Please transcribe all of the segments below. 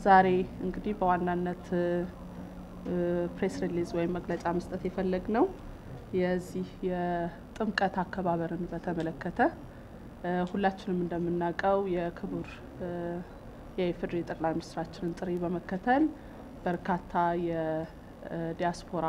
ዛሬ እንግዲህ በዋናነት ፕሬስ ሪሊዝ ወይም መግለጫ መስጠት የፈለግ ነው የዚህ የጥምቀት አከባበርን በተመለከተ ሁላችንም እንደምናውቀው የክቡር የኢፌዴሪ ጠቅላይ ሚኒስትራችንን ጥሪ በመከተል በርካታ የዲያስፖራ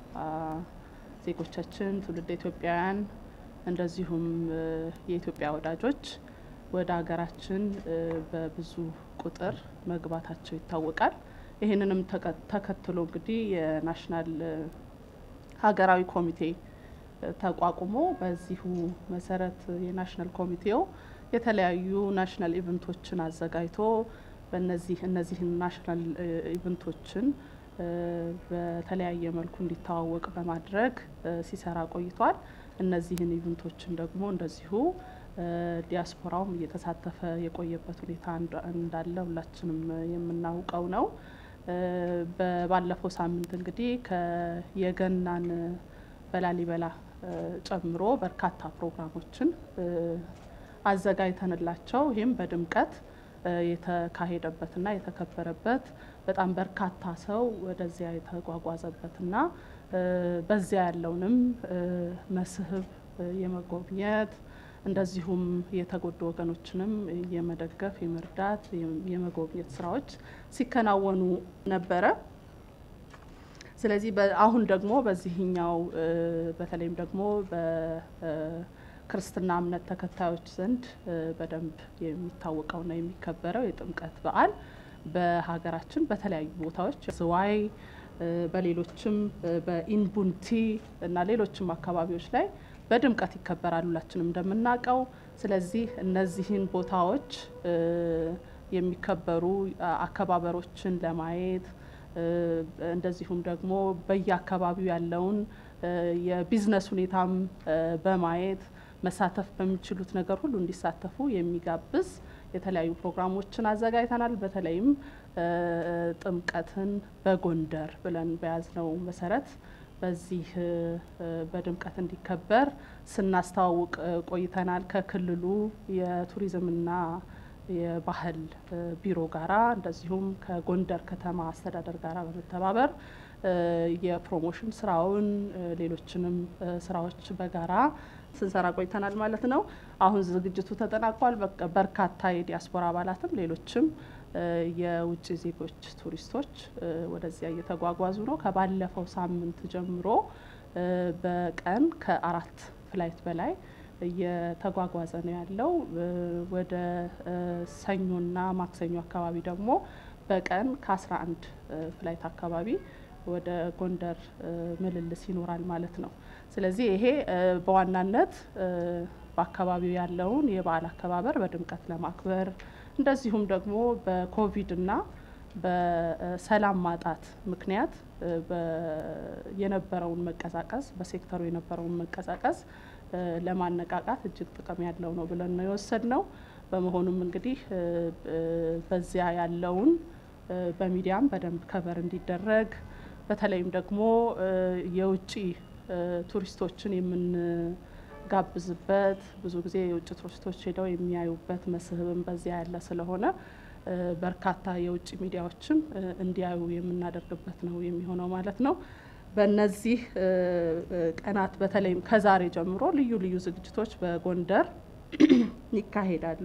ዜጎቻችን ትውልድ ኢትዮጵያውያን እንደዚሁም የኢትዮጵያ ወዳጆች ወደ ሀገራችን በብዙ ቁጥር መግባታቸው ይታወቃል። ይህንንም ተከትሎ እንግዲህ የናሽናል ሀገራዊ ኮሚቴ ተቋቁሞ በዚሁ መሰረት የናሽናል ኮሚቴው የተለያዩ ናሽናል ኢቨንቶችን አዘጋጅቶ በእነዚህ እነዚህን ናሽናል ኢቨንቶችን በተለያየ መልኩ እንዲተዋወቅ በማድረግ ሲሰራ ቆይቷል። እነዚህን ኢቨንቶችን ደግሞ እንደዚሁ ዲያስፖራውም እየተሳተፈ የቆየበት ሁኔታ እንዳለ ሁላችንም የምናውቀው ነው። ባለፈው ሳምንት እንግዲህ የገናን በላሊበላ ጨምሮ በርካታ ፕሮግራሞችን አዘጋጅተንላቸው ይህም በድምቀት የተካሄደበትና የተከበረበት በጣም በርካታ ሰው ወደዚያ የተጓጓዘበትና በዚያ ያለውንም መስህብ የመጎብኘት እንደዚሁም የተጎዱ ወገኖችንም የመደገፍ የመርዳት የመጎብኘት ስራዎች ሲከናወኑ ነበረ። ስለዚህ አሁን ደግሞ በዚህኛው በተለይም ደግሞ በክርስትና እምነት ተከታዮች ዘንድ በደንብ የሚታወቀውና የሚከበረው የጥምቀት በዓል በሀገራችን በተለያዩ ቦታዎች ዝዋይ፣ በሌሎችም በኢንቡንቲ እና ሌሎችም አካባቢዎች ላይ በድምቀት ይከበራል ሁላችንም እንደምናውቀው። ስለዚህ እነዚህን ቦታዎች የሚከበሩ አከባበሮችን ለማየት እንደዚሁም ደግሞ በየአካባቢው ያለውን የቢዝነስ ሁኔታም በማየት መሳተፍ በሚችሉት ነገር ሁሉ እንዲሳተፉ የሚጋብዝ የተለያዩ ፕሮግራሞችን አዘጋጅተናል። በተለይም ጥምቀትን በጎንደር ብለን በያዝነው መሰረት በዚህ በድምቀት እንዲከበር ስናስተዋውቅ ቆይተናል። ከክልሉ የቱሪዝምና የባህል ቢሮ ጋራ እንደዚሁም ከጎንደር ከተማ አስተዳደር ጋራ በመተባበር የፕሮሞሽን ስራውን ሌሎችንም ስራዎች በጋራ ስንሰራ ቆይተናል ማለት ነው። አሁን ዝግጅቱ ተጠናቋል። በርካታ የዲያስፖራ አባላትም ሌሎችም የውጭ ዜጎች ቱሪስቶች ወደዚያ እየተጓጓዙ ነው። ከባለፈው ሳምንት ጀምሮ በቀን ከአራት ፍላይት በላይ እየተጓጓዘ ነው ያለው። ወደ ሰኞና ማክሰኞ አካባቢ ደግሞ በቀን ከአስራ አንድ ፍላይት አካባቢ ወደ ጎንደር ምልልስ ይኖራል ማለት ነው። ስለዚህ ይሄ በዋናነት በአካባቢው ያለውን የበዓል አከባበር በድምቀት ለማክበር እንደዚሁም ደግሞ በኮቪድና በሰላም ማጣት ምክንያት የነበረውን መቀዛቀዝ በሴክተሩ የነበረውን መቀዛቀዝ ለማነቃቃት እጅግ ጥቅም ያለው ነው ብለን ነው የወሰድ ነው። በመሆኑም እንግዲህ በዚያ ያለውን በሚዲያም በደንብ ከበር እንዲደረግ በተለይም ደግሞ የውጭ ቱሪስቶችን የምንጋብዝበት ብዙ ጊዜ የውጭ ቱሪስቶች ሄደው የሚያዩበት መስህብም በዚያ ያለ ስለሆነ በርካታ የውጭ ሚዲያዎችም እንዲያዩ የምናደርግበት ነው የሚሆነው ማለት ነው። በእነዚህ ቀናት በተለይም ከዛሬ ጀምሮ ልዩ ልዩ ዝግጅቶች በጎንደር ይካሄዳሉ።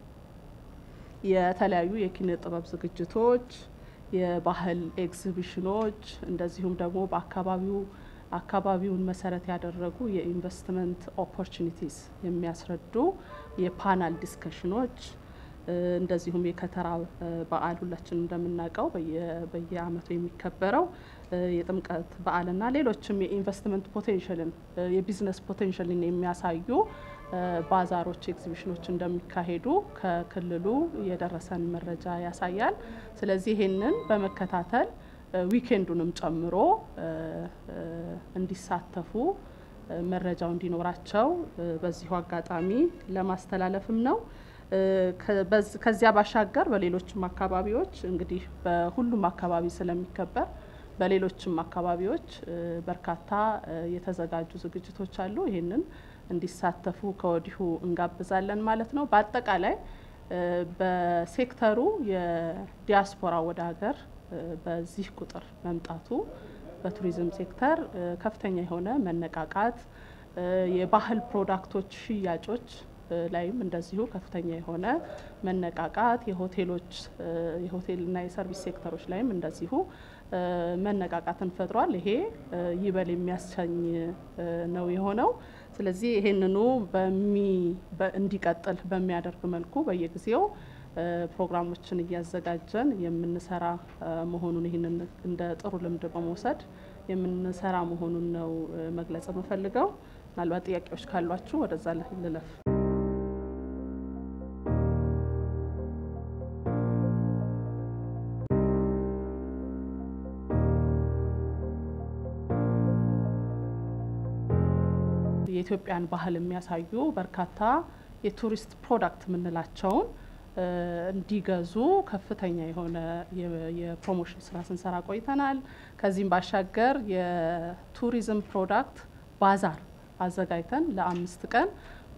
የተለያዩ የኪነ ጥበብ ዝግጅቶች፣ የባህል ኤግዚቢሽኖች እንደዚሁም ደግሞ በአካባቢው አካባቢውን መሰረት ያደረጉ የኢንቨስትመንት ኦፖርቹኒቲስ የሚያስረዱ የፓናል ዲስከሽኖች እንደዚሁም የከተራ በዓል ሁላችንም እንደምናውቀው በየዓመቱ የሚከበረው የጥምቀት በዓልና ሌሎችም የኢንቨስትመንት ፖቴንሽልን የቢዝነስ ፖቴንሽልን የሚያሳዩ ባዛሮች፣ ኤግዚቢሽኖች እንደሚካሄዱ ከክልሉ የደረሰን መረጃ ያሳያል። ስለዚህ ይህንን በመከታተል ዊኬንዱንም ጨምሮ እንዲሳተፉ መረጃው እንዲኖራቸው በዚሁ አጋጣሚ ለማስተላለፍም ነው። ከዚያ ባሻገር በሌሎችም አካባቢዎች እንግዲህ በሁሉም አካባቢ ስለሚከበር በሌሎችም አካባቢዎች በርካታ የተዘጋጁ ዝግጅቶች አሉ። ይህንን እንዲሳተፉ ከወዲሁ እንጋብዛለን ማለት ነው። በአጠቃላይ በሴክተሩ የዲያስፖራ ወደ ሀገር በዚህ ቁጥር መምጣቱ በቱሪዝም ሴክተር ከፍተኛ የሆነ መነቃቃት፣ የባህል ፕሮዳክቶች ሽያጮች ላይም እንደዚሁ ከፍተኛ የሆነ መነቃቃት፣ የሆቴሎች የሆቴልና የሰርቪስ ሴክተሮች ላይም እንደዚሁ መነቃቃትን ፈጥሯል። ይሄ ይበል የሚያሰኝ ነው የሆነው። ስለዚህ ይሄንኑ እንዲቀጥል በሚያደርግ መልኩ በየጊዜው ፕሮግራሞችን እያዘጋጀን የምንሰራ መሆኑን ይህንን እንደ ጥሩ ልምድ በመውሰድ የምንሰራ መሆኑን ነው መግለጽ የምፈልገው። ምናልባት ጥያቄዎች ካሏችሁ ወደዛ ልለፍ። የኢትዮጵያን ባህል የሚያሳዩ በርካታ የቱሪስት ፕሮዳክት የምንላቸውን እንዲገዙ ከፍተኛ የሆነ የፕሮሞሽን ስራ ስንሰራ ቆይተናል። ከዚህም ባሻገር የቱሪዝም ፕሮዳክት ባዛር አዘጋጅተን ለአምስት ቀን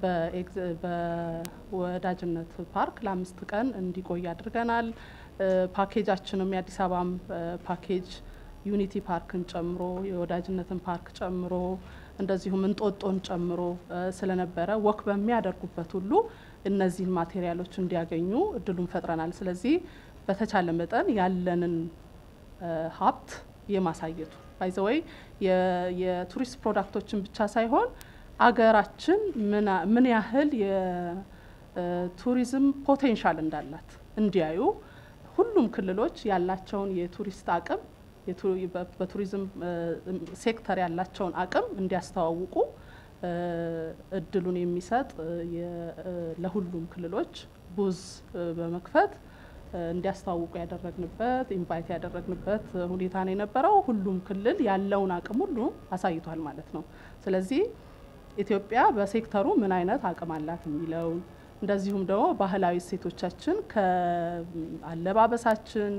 በወዳጅነት ፓርክ ለአምስት ቀን እንዲቆይ አድርገናል። ፓኬጃችንም የአዲስ አበባም ፓኬጅ ዩኒቲ ፓርክን ጨምሮ የወዳጅነትን ፓርክ ጨምሮ እንደዚሁም እንጦጦን ጨምሮ ስለነበረ ወክ በሚያደርጉበት ሁሉ እነዚህን ማቴሪያሎች እንዲያገኙ እድሉን ፈጥረናል። ስለዚህ በተቻለ መጠን ያለንን ሀብት የማሳየቱ ባይዘወይ የቱሪስት ፕሮዳክቶችን ብቻ ሳይሆን አገራችን ምን ያህል የቱሪዝም ፖቴንሻል እንዳላት እንዲያዩ ሁሉም ክልሎች ያላቸውን የቱሪስት አቅም በቱሪዝም ሴክተር ያላቸውን አቅም እንዲያስተዋውቁ እድሉን የሚሰጥ ለሁሉም ክልሎች ቡዝ በመክፈት እንዲያስተዋውቁ ያደረግንበት ኢንቫይት ያደረግንበት ሁኔታ ነው የነበረው። ሁሉም ክልል ያለውን አቅም ሁሉ አሳይቷል ማለት ነው። ስለዚህ ኢትዮጵያ በሴክተሩ ምን አይነት አቅም አላት የሚለውን እንደዚሁም ደግሞ ባህላዊ እሴቶቻችን ከአለባበሳችን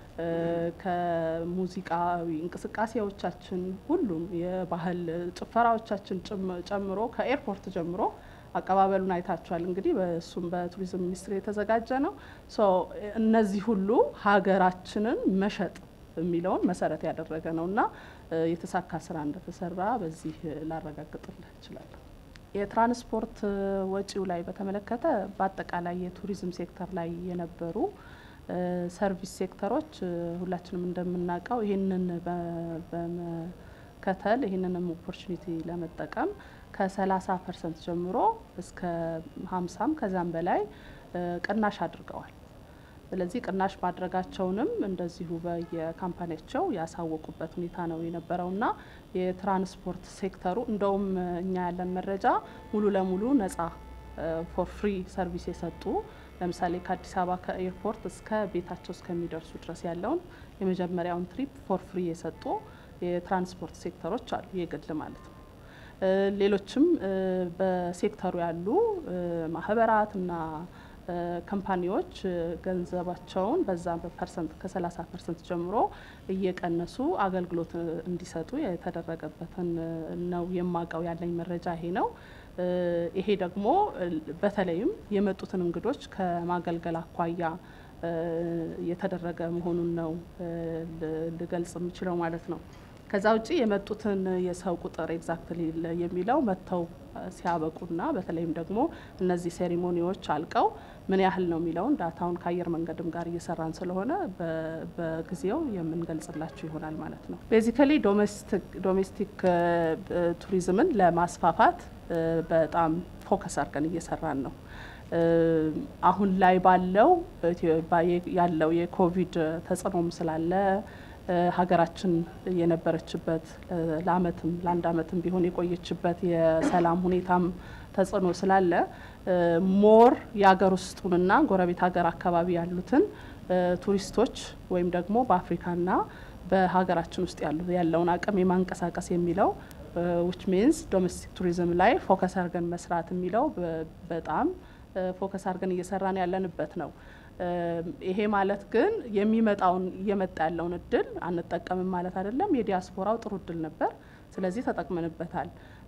ከሙዚቃዊ እንቅስቃሴዎቻችን ሁሉም የባህል ጭፈራዎቻችን ጨምሮ ከኤርፖርት ጀምሮ አቀባበሉን አይታችኋል። እንግዲህ በእሱም በቱሪዝም ሚኒስቴር የተዘጋጀ ነው። እነዚህ ሁሉ ሀገራችንን መሸጥ የሚለውን መሰረት ያደረገ ነው እና የተሳካ ስራ እንደተሰራ በዚህ ላረጋግጥልህ እችላለሁ። የትራንስፖርት ወጪው ላይ በተመለከተ በአጠቃላይ የቱሪዝም ሴክተር ላይ የነበሩ ሰርቪስ ሴክተሮች ሁላችንም እንደምናውቀው ይህንን በመከተል ይህንንም ኦፖርቹኒቲ ለመጠቀም ከ30 ፐርሰንት ጀምሮ እስከ 50ም ከዛም በላይ ቅናሽ አድርገዋል። ስለዚህ ቅናሽ ማድረጋቸውንም እንደዚሁ በየካምፓኒያቸው ያሳወቁበት ሁኔታ ነው የነበረውና የትራንስፖርት ሴክተሩ እንደውም እኛ ያለን መረጃ ሙሉ ለሙሉ ነጻ ፎር ፍሪ ሰርቪስ የሰጡ ለምሳሌ ከአዲስ አበባ ከኤርፖርት እስከ ቤታቸው እስከሚደርሱ ድረስ ያለውን የመጀመሪያውን ትሪፕ ፎር ፍሪ የሰጡ የትራንስፖርት ሴክተሮች አሉ፣ የግል ማለት ነው። ሌሎችም በሴክተሩ ያሉ ማህበራት እና ካምፓኒዎች ገንዘባቸውን በዛ በፐርሰንት ከ30 ፐርሰንት ጀምሮ እየቀነሱ አገልግሎት እንዲሰጡ የተደረገበትን ነው የማውቀው። ያለኝ መረጃ ይሄ ነው። ይሄ ደግሞ በተለይም የመጡትን እንግዶች ከማገልገል አኳያ የተደረገ መሆኑን ነው ልገልጽ የምችለው ማለት ነው። ከዛ ውጭ የመጡትን የሰው ቁጥር ኤግዛክትሊ የሚለው መጥተው ሲያበቁና በተለይም ደግሞ እነዚህ ሴሪሞኒዎች አልቀው ምን ያህል ነው የሚለውን ዳታውን ከአየር መንገድም ጋር እየሰራን ስለሆነ በጊዜው የምንገልጽላችሁ ይሆናል ማለት ነው። ቤዚካሊ ዶሜስቲክ ቱሪዝምን ለማስፋፋት በጣም ፎከስ አድርገን እየሰራን ነው። አሁን ላይ ባለው ያለው የኮቪድ ተጽዕኖም ስላለ ሀገራችን የነበረችበት ለአመትም ለአንድ አመትም ቢሆን የቆየችበት የሰላም ሁኔታም ተጽዕኖ ስላለ ሞር የሀገር ውስጡንና ጎረቤት ሀገር አካባቢ ያሉትን ቱሪስቶች ወይም ደግሞ በአፍሪካና በሀገራችን ውስጥ ያሉ ያለውን አቅም የማንቀሳቀስ የሚለው ዊች ሚንስ ዶሜስቲክ ቱሪዝም ላይ ፎከስ አድርገን መስራት የሚለው በጣም ፎከስ አድርገን እየሰራን ያለንበት ነው። ይሄ ማለት ግን የሚመጣውን እየመጣ ያለውን እድል አንጠቀምም ማለት አይደለም። የዲያስፖራው ጥሩ እድል ነበር። ስለዚህ ተጠቅመንበታል።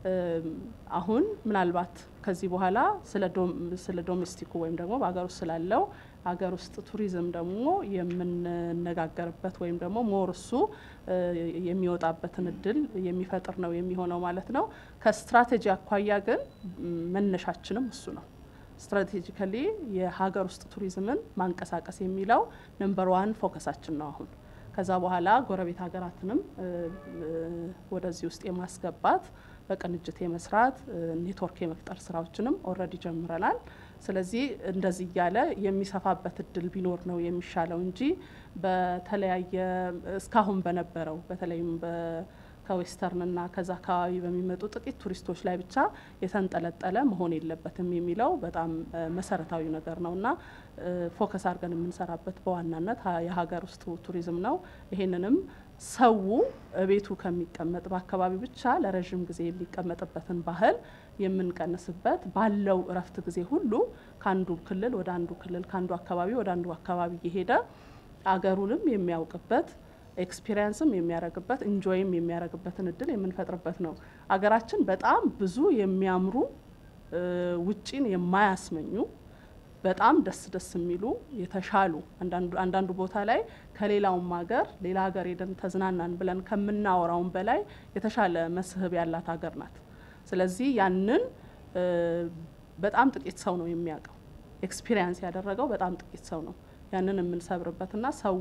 አሁን ምናልባት ከዚህ በኋላ ስለ ዶሜስቲኩ ወይም ደግሞ በሀገር ውስጥ ስላለው ሀገር ውስጥ ቱሪዝም ደግሞ የምንነጋገርበት ወይም ደግሞ ሞር እሱ የሚወጣበትን እድል የሚፈጥር ነው የሚሆነው ማለት ነው። ከስትራቴጂ አኳያ ግን መነሻችንም እሱ ነው። ስትራቴጂካሊ የሀገር ውስጥ ቱሪዝምን ማንቀሳቀስ የሚለው ነምበር ዋን ፎከሳችን ነው አሁን ከዛ በኋላ ጎረቤት ሀገራትንም ወደዚህ ውስጥ የማስገባት በቅንጅት የመስራት ኔትወርክ የመፍጠር ስራዎችንም ኦልሬዲ ጀምረናል። ስለዚህ እንደዚህ እያለ የሚሰፋበት እድል ቢኖር ነው የሚሻለው እንጂ በተለያየ እስካሁን በነበረው በተለይም ከዌስተርንና ከዛ አካባቢ በሚመጡ ጥቂት ቱሪስቶች ላይ ብቻ የተንጠለጠለ መሆን የለበትም የሚለው በጣም መሰረታዊ ነገር ነው እና ፎከስ አድርገን የምንሰራበት በዋናነት የሀገር ውስጥ ቱሪዝም ነው። ይሄንንም ሰው ቤቱ ከሚቀመጥ በአካባቢ ብቻ ለረዥም ጊዜ የሚቀመጥበትን ባህል የምንቀንስበት ባለው እረፍት ጊዜ ሁሉ ከአንዱ ክልል ወደ አንዱ ክልል ከአንዱ አካባቢ ወደ አንዱ አካባቢ እየሄደ አገሩንም የሚያውቅበት ኤክስፒሪየንስም የሚያደርግበት ኢንጆይም የሚያደርግበትን እድል የምንፈጥርበት ነው። አገራችን በጣም ብዙ የሚያምሩ ውጪን የማያስመኙ በጣም ደስ ደስ የሚሉ የተሻሉ አንዳንዱ ቦታ ላይ ከሌላውም ሀገር ሌላ ሀገር ሄደን ተዝናናን ብለን ከምናወራውን በላይ የተሻለ መስህብ ያላት ሀገር ናት። ስለዚህ ያንን በጣም ጥቂት ሰው ነው የሚያውቀው። ኤክስፒሪየንስ ያደረገው በጣም ጥቂት ሰው ነው። ያንን የምንሰብርበትና ሰው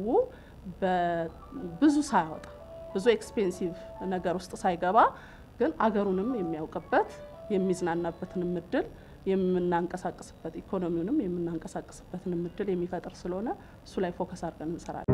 ብዙ ሳያወጣ ብዙ ኤክስፔንሲቭ ነገር ውስጥ ሳይገባ ግን አገሩንም የሚያውቅበት የሚዝናናበትንም እድል የምናንቀሳቀስበት ኢኮኖሚውንም የምናንቀሳቀስበትንም እድል የሚፈጥር ስለሆነ እሱ ላይ ፎከስ አድርገን እንሰራለን።